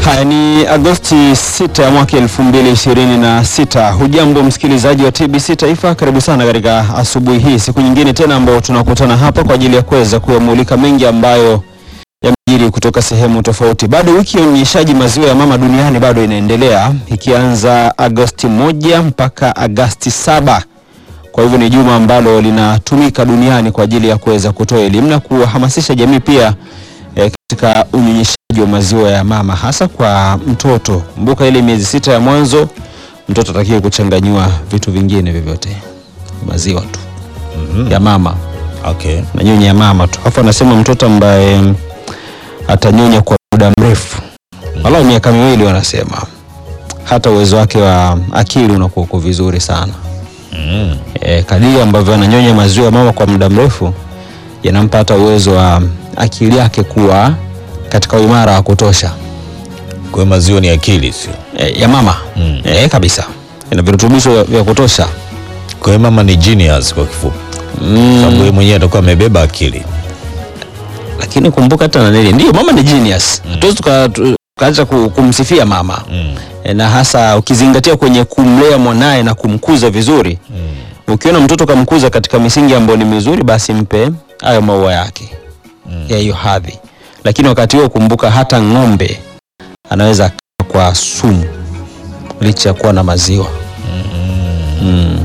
Haya ni Agosti 6 ya mwaka 2026. Hujambo msikilizaji wa TBC Taifa, karibu sana katika asubuhi hii, siku nyingine tena ambayo tunakutana hapa kwa ajili ya kuweza kuyamulika mengi ambayo yamejiri kutoka sehemu tofauti. Bado wiki ya unyonyeshaji maziwa ya mama duniani bado inaendelea ikianza Agosti moja mpaka Agosti saba. Kwa hivyo ni juma ambalo linatumika duniani kwa ajili ya kuweza kutoa elimu na kuhamasisha jamii pia eh, katika unyonyeshaji wa maziwa ya mama hasa kwa mtoto. Kumbuka ile miezi sita ya mwanzo mtoto atakiwe kuchanganyiwa vitu vingine vyovyote, maziwa tu ya mama Okay. na nyonya ya mama tu. Alafu anasema mtoto ambaye mm, atanyonya kwa muda mrefu walau miaka miwili, wanasema hata uwezo wake wa akili unakuwa uko vizuri sana. Mm. E, kadiri ambavyo ananyonya maziwa ya mama kwa muda mrefu yanampa hata uwezo wa akili yake kuwa katika uimara wa kutosha Kwa hiyo maziwa ni akili sio? e, ya mama Mm. e, kabisa ina virutubisho vya kutosha Kwa hiyo mama ni genius kwa kifupi. mm. Sababu yeye mwenyewe atakuwa amebeba akili. lakini kumbuka hata na nini, ndio mama ni genius, hatuwezi tuka- tu- tukaacha ku- kumsifia mama Mm. e, na hasa ukizingatia kwenye kumlea mwanaye na kumkuza vizuri. Mm. Ukiona mtoto kamkuza katika misingi ambayo ni mizuri, basi mpe hayo maua yake ya hiyo hadhi. Lakini wakati huo kumbuka, hata ng'ombe anaweza akaa kwa sumu licha ya kuwa na maziwa mm.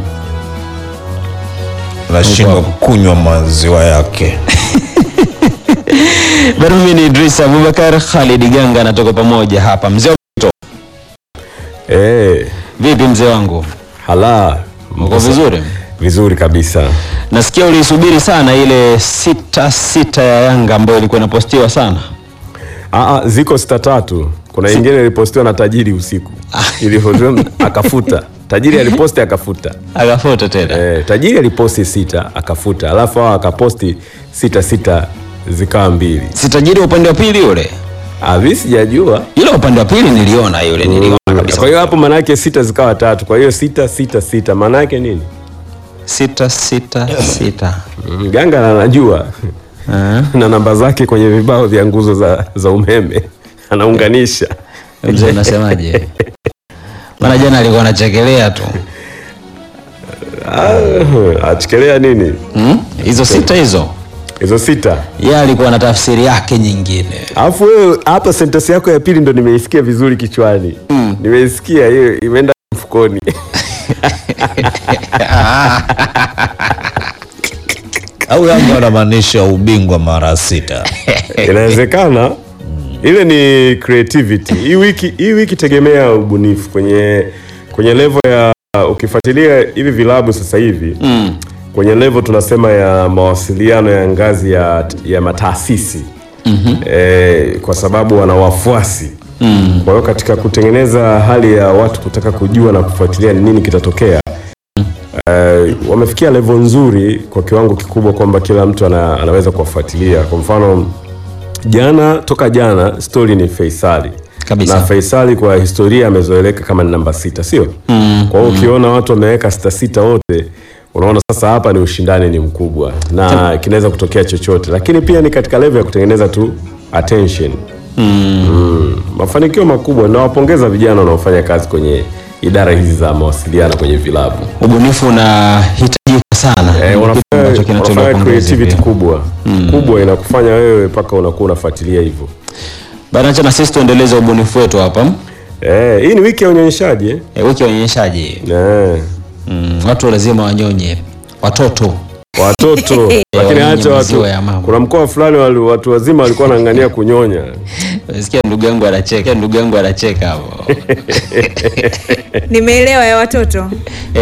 Anashindwa kunywa maziwa yake. Bado mimi ni Idris Abubakar, Khalid Ganga anatoka pamoja hapa. Mzee wa Mto, Eh, vipi mzee wangu, hala uko vizuri? vizuri kabisa. Nasikia uliisubiri sana ile sita sita ya Yanga ambayo ilikuwa inapostiwa sana. Aa, ziko sita tatu. Kuna ingine ilipostiwa na tajiri usiku ilivyotiwa akafuta. Tajiri aliposti akafuta. Akafuta tena Eh, tajiri aliposti sita akafuta, alafu hao akaposti sita sita zikawa mbili. si tajiri wa upande wa pili yule, Ah, mimi sijajua. yule wa upande wa pili niliona yule, niliona kabisa. Kwa hiyo hapo maana yake sita zikawa tatu. Kwa hiyo sita sita sita maana yake nini? sita sita sita Mm, Ganga anajua Ah. na namba zake kwenye vibao vya nguzo za, za umeme anaunganisha. Mzee unasemaje? Maana jana alikuwa anachekelea tu Ah, achekelea nini Hmm? hizo sita hizo, hizo sita. yeye alikuwa na tafsiri yake nyingine. Alafu wewe hapa sentensi yako ya pili ndo nimeisikia vizuri kichwani. Nimeisikia hiyo imeenda mfukoni. Au Yanga wanamaanisha ubingwa mara sita. Inawezekana ile ni creativity. Hii wiki hii wiki tegemea ubunifu kwenye kwenye level ya ukifuatilia hivi vilabu sasa hivi Mm. kwenye level tunasema ya mawasiliano ya ngazi ya, ya mataasisi mm-hmm. e, kwa sababu wana wafuasi mm. kwa hiyo katika kutengeneza hali ya watu kutaka kujua na kufuatilia ni nini kitatokea e, wamefikia level nzuri kwa kiwango kikubwa kwamba kila mtu ana, anaweza kuwafuatilia kwa mfano jana toka jana stori ni Faisali Kabisa. na Faisali kwa historia amezoeleka kama ni namba sita sio mm, kwa hiyo ukiona watu wameweka sita sita wote unaona sasa hapa ni ushindani ni mkubwa na kinaweza kutokea chochote lakini pia ni katika level ya kutengeneza tu attention mm, mafanikio makubwa nawapongeza vijana wanaofanya kazi kwenye idara hizi za mawasiliano kwenye vilabu Ubunifu unahitajika sana, Eh, Ni kitu ambacho wanafanya, kinatolewa wanafanya pongezi creativity pia. kubwa kubwa inakufanya wewe mpaka unakuwa unafuatilia hivyo Bana, acha na sisi tuendeleze ubunifu wetu hapa. eh, hii ni wiki ya unyonyeshaji eh? E, wiki ya unyonyeshaji Eh. mm, watu lazima wanyonye watoto watoto lakini wanyonye hata maziwa watu ya mama. kuna mkoa fulani wali- watu wazima walikuwa wanang'ania kunyonya Sikia ndugu yangu anacheka, ndugu yangu anacheka hapo. Nimeelewa ya watoto.